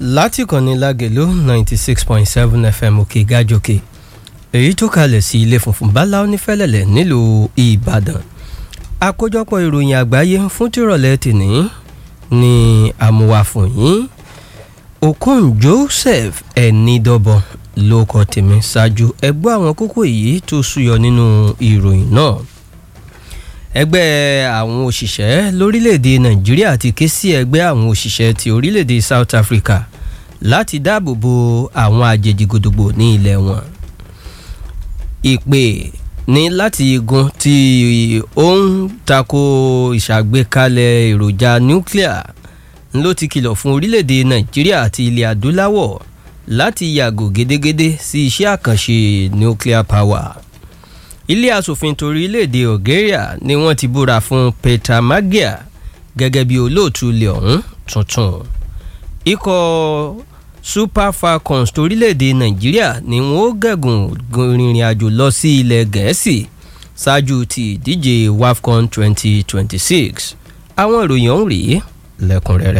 láti kànnì lágẹ̀lú ninety six point seven fm òkè gájòkè èyí tó kalẹ̀ sí ilé funfun báláwo nífẹ̀lẹ̀lẹ̀ nílùú ìbàdàn àkójọpọ̀ ìròyìn àgbáyé fún tìrọ̀lẹ́ tìní ní àmúwá fún yín okun joseph ẹnidọ́bọ ló kọ tèmi ṣáájú ẹgbẹ́ àwọn kókó èyí tó súyọ nínú ìròyìn náà ẹgbẹ́ àwọn òṣìṣẹ́ lórílẹ̀‐èdè nàìjíríà ti ké sí ẹgbẹ́ àwọn òṣìṣẹ́ ti orílẹ̀‐èdè south africa láti dáàbò bo àwọn àjèjì gbòdògbò ní ilẹ̀ wọn ìpè ní láti igun tí ó ń tako ìṣàgbékalẹ̀ èròjà nuclear ló ti kìlọ̀ fún orílẹ̀‐èdè nàìjíríà àti ilẹ̀ adúláwọ̀ láti yàgò gédégédé sí iṣẹ́ àkànṣe nuclear power ilé asòfin torílẹ̀‐èdè algeria ni wọ́n ti búra fún peter magia gẹ́gẹ́ bí olóòtú ilé ọ̀hún tuntun ikọ̀ super falcons torílẹ̀‐èdè nàìjíríà ni wọ́n ó gẹ̀gùn rìnrìn àjò lọ sí ilẹ̀ gẹ̀ẹ́sì ṣáájú ti ìdíje wafcon 2026 àwọn ìròyìn ọ̀hún rèé lẹ́kùnrẹ́rẹ́.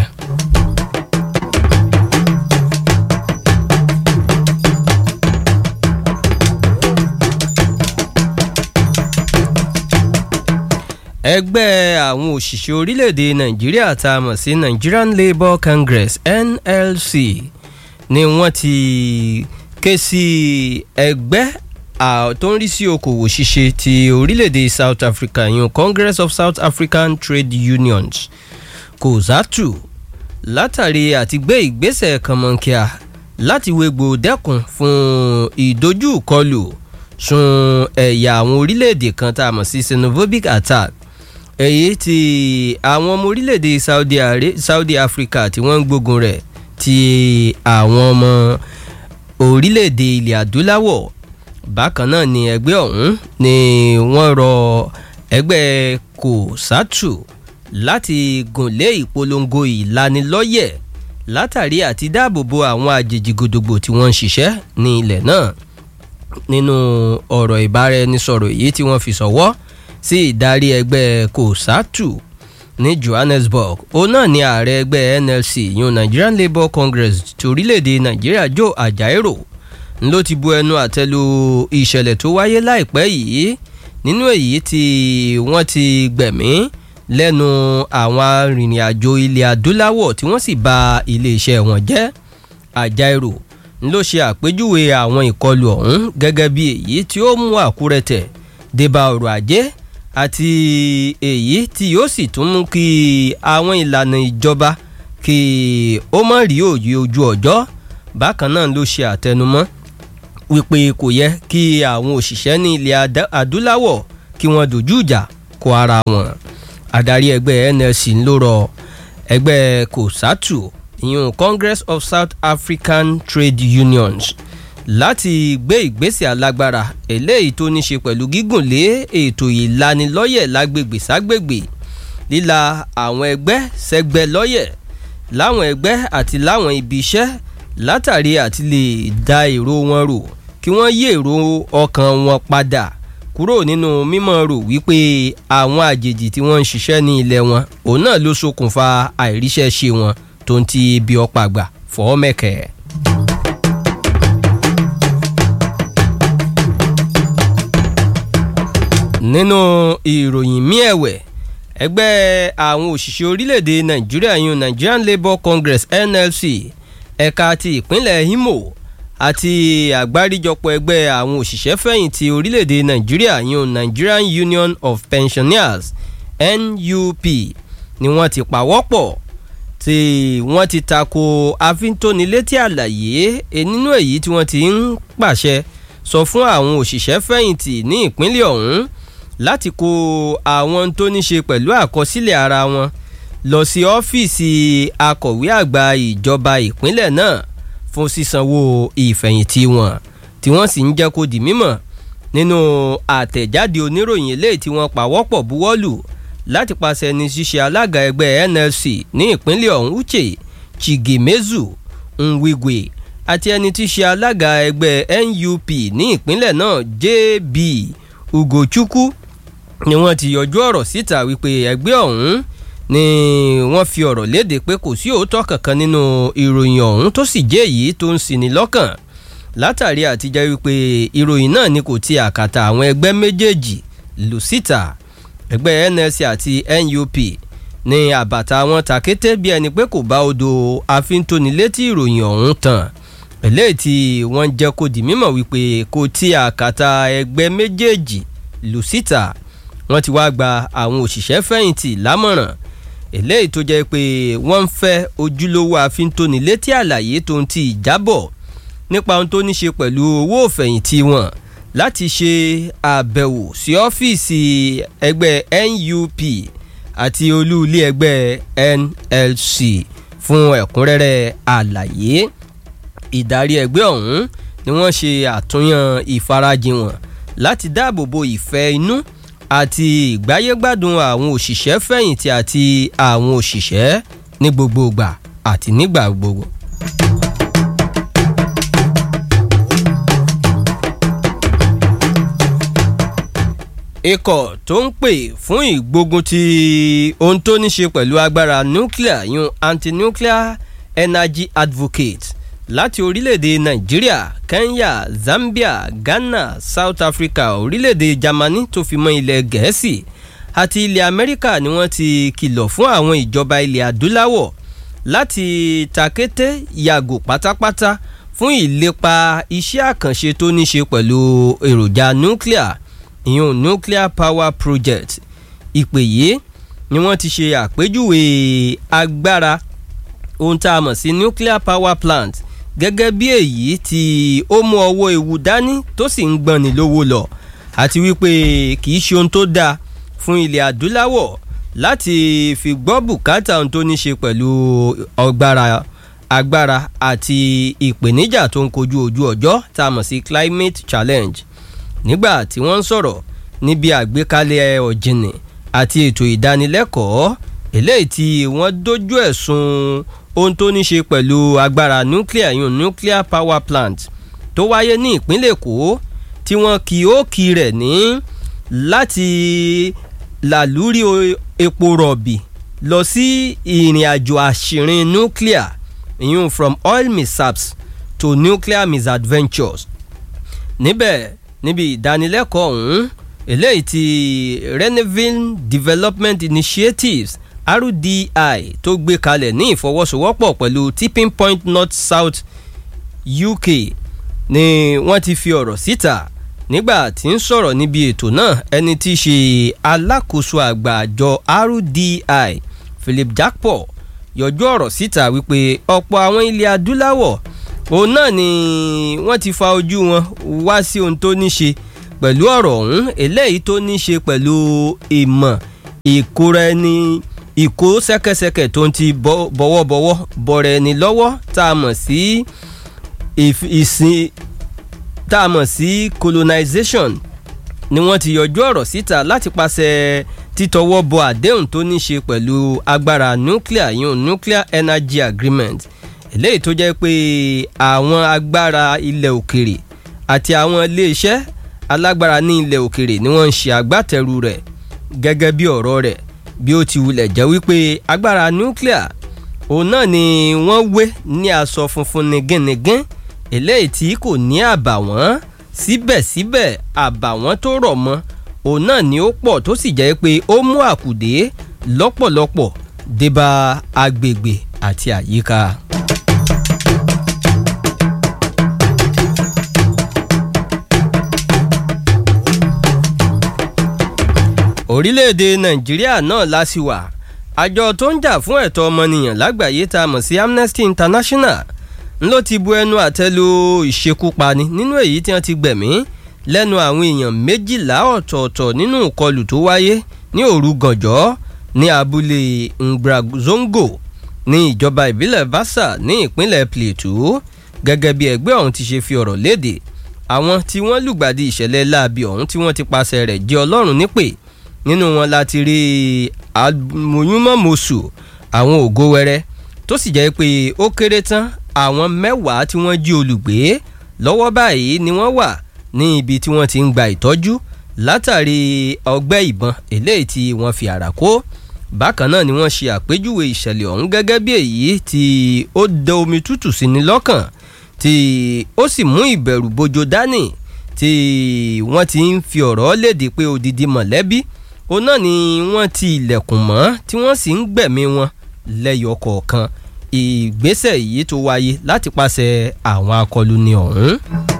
ẹgbẹ́ àwọn òṣìṣẹ́ orílẹ̀-èdè nàìjíríà tá a mọ̀ sí nigerian labour congress nlc ni wọ́n ti ké sí ẹgbẹ́ tó ń rí sí okòwò ṣíṣe ti orílẹ̀-èdè south africa yun congress of south african trade unions kozatu látàrí àti gbé ìgbésẹ̀ kànmọ́nkíà láti wégbò dẹ́kun fún ìdojúkọlù sun ẹ̀yà àwọn orílẹ̀-èdè kan tá a mọ̀ sí xenophobic attack èyí tí àwọn ọmọ orílẹ̀-èdè saudi, saudi africa tí wọ́n ń gbógun rẹ̀ ti àwọn ọmọ orílẹ̀-èdè ilẹ̀ adúláwọ̀ bákan náà ni ẹgbẹ́ ọ̀hún ni wọ́n rọ ẹgbẹ́ kòsátù láti gùnlé ìpolongo ìlanilọ́yẹ̀ látàrí àti dáàbòbo àwọn àjèjì gbòdògbò tí wọ́n ń ṣiṣẹ́ ní ilẹ̀ náà nínú ọ̀rọ̀ ìbáraẹnisọ̀rọ̀ èyí tí wọ́n fi sọ̀wọ́ sí ìdarí ẹgbẹ́ kòsátù ní johannesburg òun náà ni ààrẹ ẹgbẹ́ nlc yun nigerian labour congress ti orílẹ̀-èdè nàìjíríà joe ajaero ló ti bu ẹnu àtẹ́lu ìṣẹ̀lẹ̀ tó wáyé láìpẹ́ yìí nínú èyí tí wọ́n ti gbẹ̀mí lẹ́nu àwọn arìnrìn-àjò ilẹ̀ adúláwọ̀ tí wọ́n sì ba iléeṣẹ́ wọn jẹ́ ajaero ló ṣe àpèjúwe àwọn ìkọlù ọ̀hún gẹ́gẹ́ bí èyí tí ó mú àkúrẹ́tẹ̀ débà ọrọ̀ ajé àti èyí tí yóò sì tún mú kí àwọn ìlànà ìjọba kí ó mọ̀ rí òye ojú ọjọ́ bákan náà ló ṣe àtẹnumọ́ wípé kò yẹ kí àwọn òṣìṣẹ́ ní ilẹ̀ adúláwọ̀ kí wọ́n dojú ìjà kó ara wọn adarí ẹgbẹ́ nlc ló rọ ẹgbẹ́ kòsátù ìyún congress of south african trade unions láti gbé ìgbésẹ̀ alágbára eléyìí tó ní ṣe pẹ̀lú gígùn lé ètò ìlanilọ́yẹ̀ lágbègbè ságbègbè líla àwọn ẹgbẹ́ sẹ́gbẹ́ lọ́yẹ̀ láwọn ẹgbẹ́ àti láwọn ibi iṣẹ́ látàrí àti lè da èrò wọn rò kí wọ́n yí èrò ọkàn wọn padà kúrò nínú mímọ̀ rò wípé àwọn àjèjì tí wọ́n ń ṣiṣẹ́ ní ilẹ̀ wọn òun náà ló ṣokùnfà àìríṣẹ́ ṣe wọn tó ń ti ibi ọ̀pá àgbà fọ́ mẹ́kẹ́. nínú ìròyìn mí ẹ̀wẹ̀ ẹgbẹ́ àwọn òṣìṣẹ́ orílẹ̀-èdè nàìjíríà yun nigerian labour congress nlc ẹ̀ka ti ìpínlẹ̀ imo àti àgbáríjọpọ̀ ẹgbẹ́ àwọn òṣìṣẹ́ fẹ̀yìntì orílẹ̀-èdè nàìjíríà yun nigerian union of pensioners nup ni wọ́n ti pàwọ́pọ̀ tí wọ́n ti tako àfintónilétí àlàyé nínú èyí tí wọ́n ti ń pàṣẹ sọ fún àwọn òṣìṣẹ́ fẹ̀yìntì ní ìpínlẹ̀ ọ̀hún láti kó àwọn tó ní ṣe pẹ̀lú àkọsílẹ̀ ara wọn lọ sí ọ́fíìsì akọ̀wé àgbà ìjọba ìpínlẹ̀ náà fún sísanwó ìfẹ̀yìntì wọn tí wọ́n sì ń jẹ́ kó di mímọ̀ nínú àtẹ̀jáde oníròyìn eléyìí tí wọ́n pàwọ́pọ̀ buwọ́lù láti pàṣẹ ní ṣíṣe alága ẹgbẹ́ nlc ní ìpínlẹ̀ ọ̀hún uche chigemezu nwigwe àti ẹni tí ṣe alága ẹgbẹ́ nup ní ìpínlẹ̀ náà jb ugochukwu ni wọ́n ti yọjú ọ̀rọ̀ síta wípé ẹgbẹ́ ọ̀hún ni wọ́n fi ọ̀rọ̀ léde pé kò sí òótọ́ kankan nínú ìròyìn ọ̀hún tó sì jẹ́ èyí tó ń ṣini lọ́kàn látàrí àtijọ́ wípé ìròyìn náà ni kò ti àkàtà àwọn ẹgbẹ́ méjèèjì lù síta ẹgbẹ́ NLC àti NUP ní àbàtà wọn ta kété bí ẹni pé kò bá odò àfintónilétí ìròyìn ọ̀hún tàn eléyìí tí wọ́n jẹ́ kó di mímọ̀ wípé kò tí àkàtà ẹgbẹ́ méjèèjì lù síta wọ́n ti wá gba àwọn òṣìṣẹ́ fẹ̀yìntì lámọ̀ràn eléyìí tó jẹ́ pé wọ́n ń fẹ́ ojúlówó àfintónilétí àlàyé tó ń ti ìjábọ̀ nípa ohun tó ní ṣe pẹ̀lú owó òfẹ̀yìntì wọn láti ṣe àbẹ̀wò sí ọ́fíìsì ẹgbẹ́ NUP àti olú ilé ẹgbẹ́ NLC fún ẹ̀kúnrẹ́rẹ́ àlàyé ìdarí ẹgbẹ́ ọ̀hún ni wọ́n ṣe àtúnyàn ìfarajìn wọn láti dáàbò bo ìfẹ́ inú àti ìgbáyégbádùn àwọn òṣìṣẹ́ fẹ̀yìntì àti àwọn òṣìṣẹ́ ní gbogbo ìgbà àti nígbà gbogbo. ikọ̀ tó ń pè fún ìgbógun ti ohun tó ní ṣe pẹ̀lú agbára nuclear yun anti-nuclear energy advocate láti orílẹ̀-èdè nàìjíríà kenya zambia ghana south africa orílẹ̀-èdè germany tó fi mọ́ ilẹ̀ gẹ̀ẹ́sì àti ilẹ̀ amẹ́ríkà ni wọ́n ti kìlọ̀ fún àwọn ìjọba ilẹ̀ adúláwọ̀ láti takété yàgò pátápátá fún ìlépa iṣẹ́ àkànṣe tó ní ṣe pẹ̀lú èròjà nuclear ìyún nuclear power project ìpè yìí ni wọ́n ti ṣe àpèjúwe agbára ohun tá a mọ̀ sí nuclear power plant gẹ́gẹ́ bí èyí tí ó mú ọwọ́ ewu dání tó sì ń gbọ́n ní lówó lọ àti wípé kì í ṣe ohun tó dáa fún ilẹ̀ adúláwọ̀ láti fi gbọ́ bùkátà ohun tó ní ṣe pẹ̀lú ọgbára agbára àti ìpèníjà tó ń kojú ojú ọjọ́ tá a mọ̀ sí climate challenge nígbà tí wọ́n ń sọ̀rọ̀ níbi àgbékalẹ̀ ọ̀jìnì àti ètò ìdánilẹ́kọ̀ọ́ eléyìí tí wọ́n dojú ẹ̀sùn ohun tó ní ṣe pẹ̀lú agbára nuclear yun nuclear power plant tó wáyé ní ìpínlẹ̀ èkó tí wọ́n kì ó kì rẹ̀ ní láti làlúrí epo rọ̀bì lọ sí ìrìn àjò àṣìrin nuclear yun from oil mishaps to nuclear misadventures níbẹ̀ níbi ìdánilẹ́kọ̀ọ́ ọ̀hún eléyìí ti Reneville Development Initiatives RDI tó gbé kalẹ̀ ní ìfọwọ́sowọ́pọ̀ pẹ̀lú Tipping Point North South UK ni wọ́n ti fi ọ̀rọ̀ síta nígbà tí ń sọ̀rọ̀ níbi ètò náà ẹni tí í ṣe alákòóso àgbà àjọ RDI Philip Jakpo yọjú ọ̀rọ̀ síta wípé ọ̀pọ̀ àwọn ilẹ̀ adúláwọ̀ òun náà ni wọ́n ti fa ojú wọn wá sí ohun tó ní ṣe pẹ̀lú ọ̀rọ̀ ọ̀hún eléyìí tó ní ṣe pẹ̀lú ìmọ̀ ìkóra ẹni ìkó ṣẹ́kẹ́ṣẹkẹ̀ tó ń ti bọ̀wọ̀bọ̀wọ̀ bọ̀rẹ̀ ẹni lọ́wọ́ tá a mọ̀ sí ìsìn tá a mọ̀ sí colonization ni wọ́n ti yọjú ọ̀rọ̀ síta láti pàṣẹ títọwọ́ bọ àdéhùn tó ní ṣe pẹ̀lú agbára nuclear yun nuclear energy agreement eléyìí tó jẹ́ pé àwọn agbára ilẹ̀ òkèrè àti àwọn iléeṣẹ́ alágbára ní ilẹ̀ òkèrè ni wọ́n ń ṣe agbátẹrù rẹ̀ gẹ́gẹ́ bí ọ̀rọ̀ rẹ̀ bí ó ti wulẹ̀ jẹ́ wípé agbára nuclear òun náà ni wọ́n wé ní aṣọ funfun nigínnigín eléyìí tí kò ní àbàwọ́n síbẹ̀síbẹ̀ àbàwọ́n tó rọ̀ mọ́ òun náà ni ó pọ̀ tó sì jẹ́ pé ó mú àkùdé lọ́pọ̀lọpọ̀ débá agbègbè àti àyíká. orílẹ̀-èdè nàìjíríà náà lásìwà àjọ tó ń jà fún ẹ̀tọ́ ọmọnìyàn lágbàáyé tá a mọ̀ sí amnesty international ló ti bu ẹnu àtẹ́ lu ìṣekúpani nínú èyí tí wọ́n ti gbẹ̀mí lẹ́nu àwọn èèyàn méjìlá ọ̀tọ̀ọ̀tọ̀ nínú ìkọlù tó wáyé ní òru gànjọ́ ní abúlé ngbrazongo ní ìjọba ìbílẹ̀ basa ní ìpínlẹ̀ plateau gẹ́gẹ́ bí ẹgbẹ́ ọ̀hún ti ṣe fi ọ̀rọ̀ léde àwọn tí wọ́n lùgbàdì ìṣẹ̀lẹ̀ láabi ọ̀hún tí wọ́n ti pàṣẹ rẹ̀ jẹ́ ọlọ́run nípè nínú wọn láti rí àmọ̀yúnmọ̀mọ̀sù àwọn ògo wẹrẹ tó sì jẹ́ pé ó kéré tán àwọn mẹ́wàá tí wọ́n jí olùgbé lọ́wọ́ báyìí ni wọ́n wà ní ibi tí wọ́n ti ń gba ìtọ́jú látàrí ọgbẹ́ ìbọn eléyìí tí wọ́n fi àrà kó bákan náà ni wọ́n ṣe àpéjúwe ìṣẹ̀lẹ̀ ọ̀hún gẹ́gẹ́ bí èyí tí ó da omi tútù sí ni lọ́kàn tí ó sì mú ìbẹ̀rù bojo dání tí wọ́n ti ń fi ọ̀rọ̀ léde pé odidi mọ̀lẹ́bí òun náà ni wọ́n ti ilẹ̀kùn mọ́ tí wọ́n sì ń gbẹ̀mí wọn lẹ́yọ kọ̀ọ̀kan ìgbésẹ̀ yìí tó wáyé láti pàṣẹ àwọn akọlùni ọ̀hún.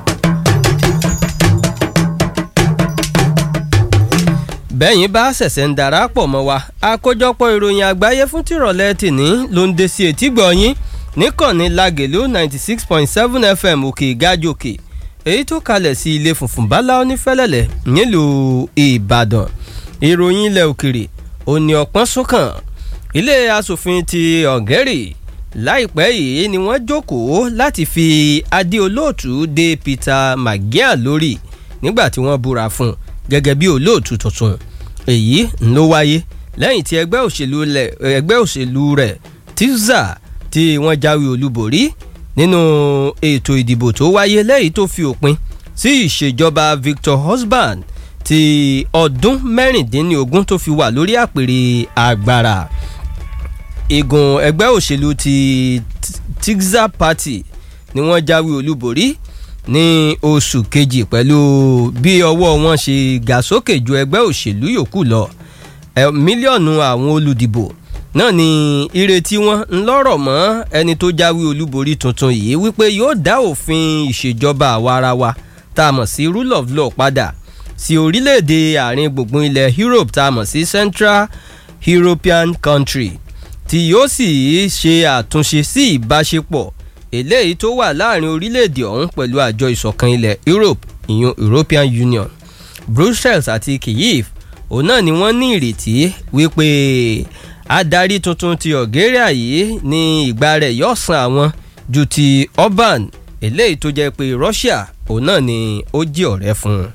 bẹ́yìn bá ṣẹ̀ṣẹ̀ ń darapọ̀ mọ́ wa àkójọpọ̀ ìròyìn àgbáyé fún tìrọ̀lẹ́ tìní ló ń dé sí etí gbọ̀nyìn níkànnì lagelu ninety six point seven fm òkè ìgájòkè èyí tó kalẹ̀ sí ilé funfun bala onífẹ́lẹ́lẹ̀ nílùú ìbàdàn ìròyìn ilẹ̀ òkèrè òní ọ̀pọ̀n sókàn ilé asòfin ti ọ̀gẹ́rì láìpẹ́ yìí ni wọ́n jókòó láti fi adé olóòtú dé peter magia lórí nígbà tí wọ́n búra fún un gẹ́gẹ́ bí olóòtú tuntun èyí ló wáyé lẹ́yìn tí ẹgbẹ́ òṣèlú rẹ̀ ẹgbẹ́ òṣèlú rẹ̀ tizza tí wọ́n jáwé olúborí nínú ètò ìdìbò tó wáyé lẹ́yìn tó fi òpin sí ìṣèjọba victor husband ti ọdún mẹ́rìndínlógún tó fi wà lórí àpèrè agbára igun ẹgbẹ́ òṣèlú ti tizza party ni wọ́n jáwé olúborí ní oṣù kejì pẹ̀lú bí ọwọ́ wọn ṣe ga sókè ju ẹgbẹ́ òṣèlú yòókù lọ mílíọ̀nù àwọn olùdìbò náà ni ìrètí wọn ń lọ́rọ̀ mọ́ ẹni tó jáwé olúborí tuntun yìí wípé yóò dá òfin ìṣèjọba àwarawa tá a mọ̀ sí rule of law padà sí orílẹ̀-èdè àárín gbùngbùn ilẹ̀ europe tá a mọ̀ sí central european country tí yóò sì ṣe àtúnṣe sí ìbáṣepọ̀ eléyìí tó wà láàrin orílẹ̀-èdè ọ̀hún pẹ̀lú àjọ ìṣọ̀kan ilẹ̀ europe ìyún european union brussels àti kyiv òun náà ni wọ́n ní ìrètí wípé adarí tuntun ti algeria yìí ní ìgbà rẹ̀ yóò san àwọn ju ti orban eléyìí tó jẹ́ pé russia òun náà ni ó jí ọ̀rẹ́ fún un.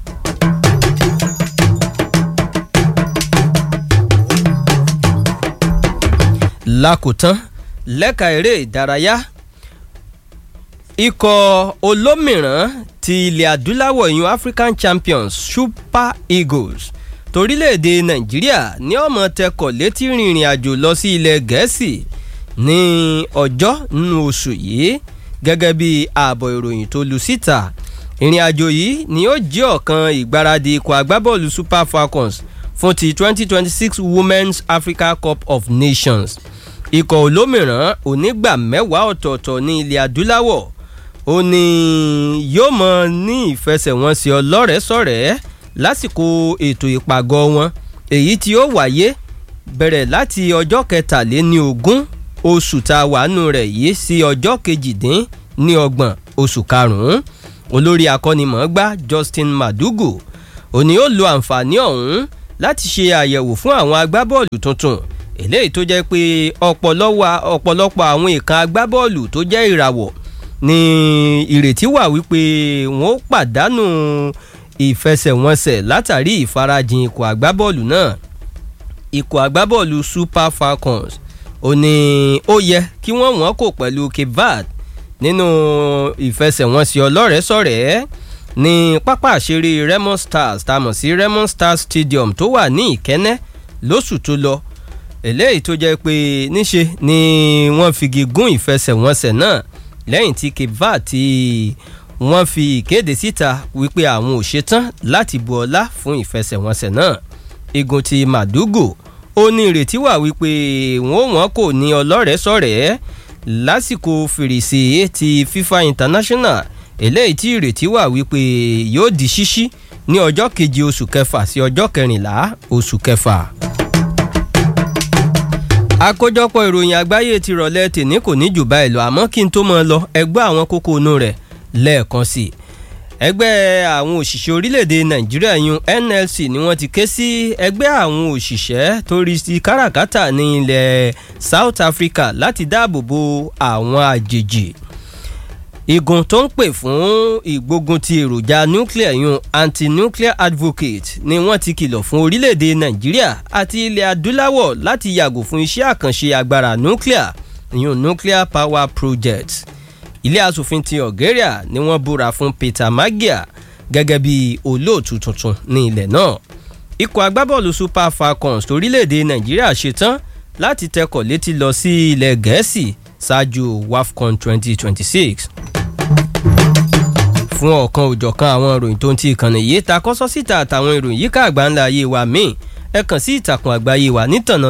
lákòótán lẹ́ka eré ìdárayá ikọ̀ olómìràn ti ilẹ̀ adúláwọ̀ yun african champions super eagles torílẹ̀-èdè nàìjíríà ní ọmọ tẹkọ̀ létí rìnrìn àjò lọ sí ilẹ̀ gẹ̀ẹ́sì ní ọjọ́ nínú oṣù yìí gẹ́gẹ́ bí ààbọ̀ ìròyìn tó lu síta ìrìn àjò yìí ni ó jẹ́ ọ̀kan ìgbáradì ikọ̀ agbábọ́ọ̀lù super falcons fún ti 2026 women's africa cup of nations ikọ̀ olómìràn onígbà mẹ́wàá ọ̀tọ̀ọ̀tọ̀ ní ilẹ̀ adúláwọ̀ ó ní yóò mọ ní ìfẹsẹ̀wọnsẹ̀ ọlọ́rẹ̀ẹ́sọ̀rẹ́ lásìkò ètò ìpàgọ́ wọn èyí tí ó wáyé bẹ̀rẹ̀ láti ọjọ́ kẹtàléní ogún oṣù tá a wà nù rẹ̀ yìí sí ọjọ́ kejìdín ní ọgbọ̀n oṣù karùn-ún olórí akọ́nimọ̀ọ́gbá justin madugu òní ó lo àǹfààní ọ̀hún láti ṣe àyẹ̀wò fún àwọn agbábọ́ọ̀lù tuntun eléyìí tó jẹ́ pé ọ̀pọ̀lọpọ̀ àwọn ìkan agbábọ́ọ̀lù tó jẹ́ ìràwọ̀ ni ìrètí wà wípé wọn ó pàdánù ìfẹsẹ̀wọnsẹ̀ látàrí ìfarajìn ikọ̀ agbábọ́ọ̀lù náà ikọ̀ agbábọ́ọ̀lù super falcons ò ní ó yẹ kí wọ́n wọ́n kò pẹ̀lú cape verde nínú ìfẹsẹ̀wọnsẹ̀ ọlọ́rẹ̀ẹ́sọ̀rẹ́ ní pápá àṣírí raymond stars tá a mọ̀ sí raymond stars stadium tó wà ní ìkẹ́nẹ́ lóṣù tó lọ eléyìí tó jẹ́ pé níṣe ni wọ́n figi gún ìfẹsẹ̀wọnsẹ̀ náà lẹ́yìn tí cape verde ti wọ́n fi ìkéde síta wípé àwọn ò ṣetán láti bu ọlá fún ìfẹsẹ̀wọnsẹ̀ náà igun ti madugo ó ní ìrètí wà wípé wọn ò wọ́n kò ní ọlọ́rẹ̀ẹ́sọ̀rẹ́ lásìkò fèrèsé ti fifa international eléyìí tí ìrètí wà wípé yóò di ṣíṣí ní ọjọ́ keje oṣù kẹfà sí ọjọ́ kẹrìnlá oṣù kẹfà àkójọpọ̀ ìròyìn àgbáyé ti rọ̀lẹ́ tèmi kò ní jù báyìí lọ àmọ́ kí n tó mọ lọ ẹgbẹ́ àwọn kókó inú rẹ̀ lẹ́ẹ̀kan sí i ẹgbẹ́ àwọn òṣìṣẹ́ orílẹ̀-èdè nàìjíríà yun nlc ni wọ́n ti ké sí ẹgbẹ́ àwọn òṣìṣẹ́ tó rí sí káràkátà ní ilẹ̀ south africa láti dáàbò bo àwọn àjèjì igun tó ń pè fún ìgbógun ti èròjà nuclear yun anti-nuclear advocate ni wọ́n ti kìlọ̀ fún orílẹ̀-èdè nàìjíríà àti ilẹ̀ adúláwọ̀ láti yàgò fún iṣẹ́ àkànṣe agbára nuclear yun nuclear power project ilé asòfin ti algeria ni wọ́n búra fún peter magia gẹ́gẹ́ bí olóòtú tuntun ní ilẹ̀ náà ikọ̀ agbábọ́ọ̀lù super falcons torílẹ̀‐èdè nàìjíríà ṣetán láti tẹkọ̀ létí lọ sí ilẹ̀ gẹ̀ẹ́sì ṣáájú wafcon 2026 fún ọ̀kan òjọ̀kan àwọn ìròyìn tó ń ti ìkànnì yìí ta kọ́sọ́ síta àtàwọn ìròyìn yíká àgbáńlá ayé wa míì ẹ kàn sí ìtàkùn àgbáyé wa nítànà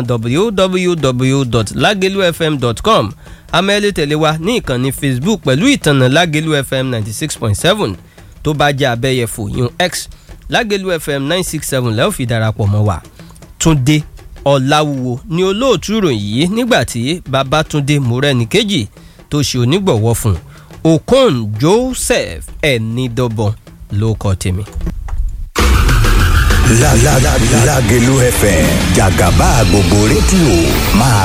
www.lagelufm.com amẹ́lẹ́ tẹ̀lé wa ní ìkànnì facebook pẹ̀lú ìtànà lágelu fm ninety six point seven tó bá jẹ́ abẹ́yẹfò yún x lágelu fm nine six seven lẹ́ẹ̀ fi darapọ̀ mọ́ wa túndé ọ̀làwùwò ni olóòtú ìròyìn yìí nígbà tí babatunde morẹ́nìkejì tó ṣe onígbọ̀wọ́ fún okon joseph ẹ̀nìdọ́bọ̀n ló kọ́ tèmi. Lágelú FM jàgàbá gbogbo rédíò máa